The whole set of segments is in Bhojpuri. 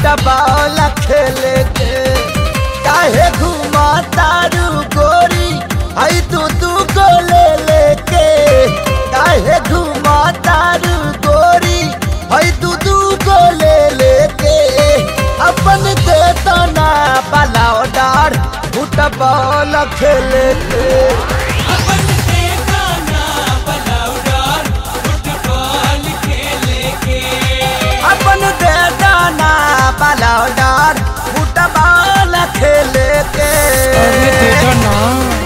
फुटबॉल खेले के काहे घुमा तारू गोरी आई तू तू को ले लेके काहे घुमा तारू गोरी आई तू तू को ले लेके अपन दे तना बलाओ डार फुटबॉल खेले के अपन से गाना बलाउडार फुटबॉल खेले के अपन दे दाना बलाओ डार फुटबॉल खेले के अरे दे दो ना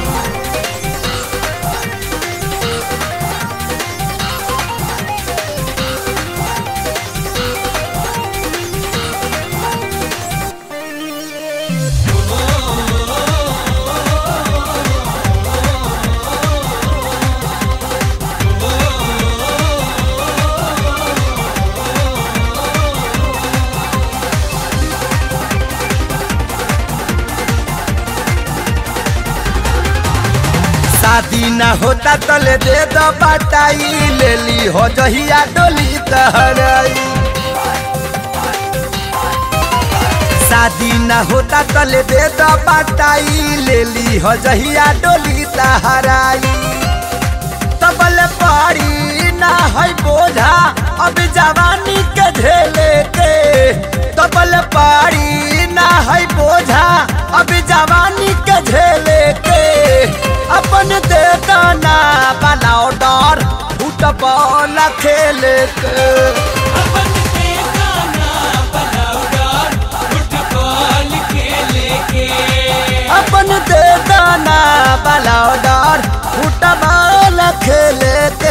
शादी न होता तले दे दो बटाई ले ली हो जहिया डोली तहराई शादी न होता तले दे दो बटाई ले ली हो जहिया डोली तहराई तबल पारी ना है बोझा अब जवानी के झेले के तबल पारी ना है बोझा अब जवानी के झेले के अपन दे दाना बनाओ डर फुटबॉल खेले के अपन से गाना बलाउडार फुटबॉल खेले के अपन दे दाना बनाओ डर फुटबॉल खेले के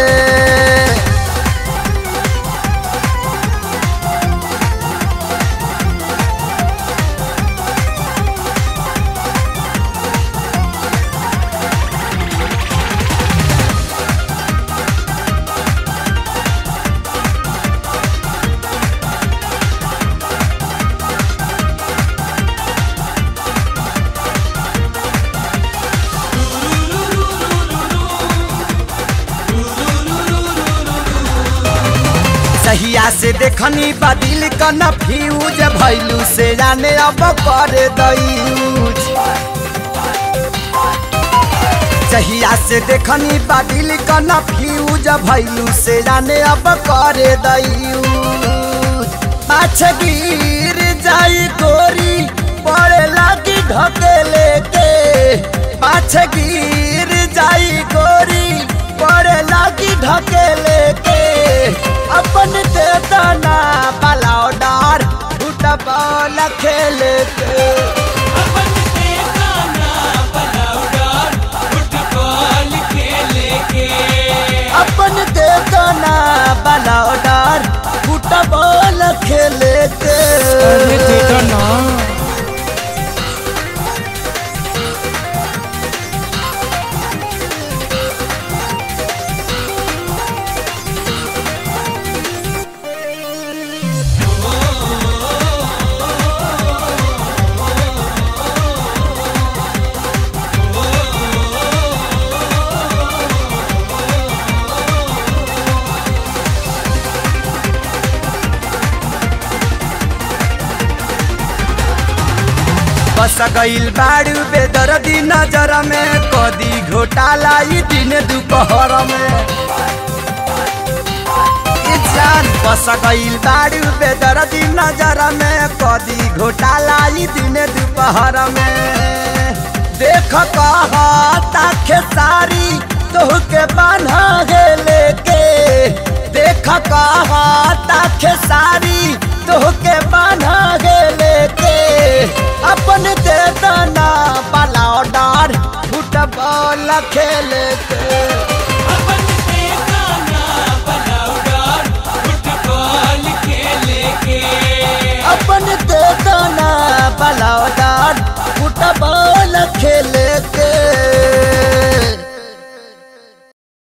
सहिया से देखनी बदिल कन फ्यूज भैलू से जाने अब कर दयूज सहिया से देखनी बदिल कन फ्यूज भैलू से जाने अब कर दयूज पाछ गिर जाई गोरी पड़े लागी ढकेले के पाछ गिर जाई गोरी पड़े लागी ढकेले के अपन दे दाना बलाओ डार फुटबॉल खेले के अपन से गाना बलाउडार फुटबॉल खेले के अपन दे दाना बलाओ डार फुटबॉल खेले के अरे दे दो ना बस गईल बाड़ू बेदर्दी नजर में कदी घोटाला ई दिन दोपहर में ई जान बस गईल बाड़ू बेदर्दी नजर में कदी घोटाला ई दिन दोपहर में देख कहता खेसारी तोहके बान्हा गेले के देख कहता खेसारी तोहके बान्हा गेले के अपन दे दाना बलाओ डार फुटबॉल खेले के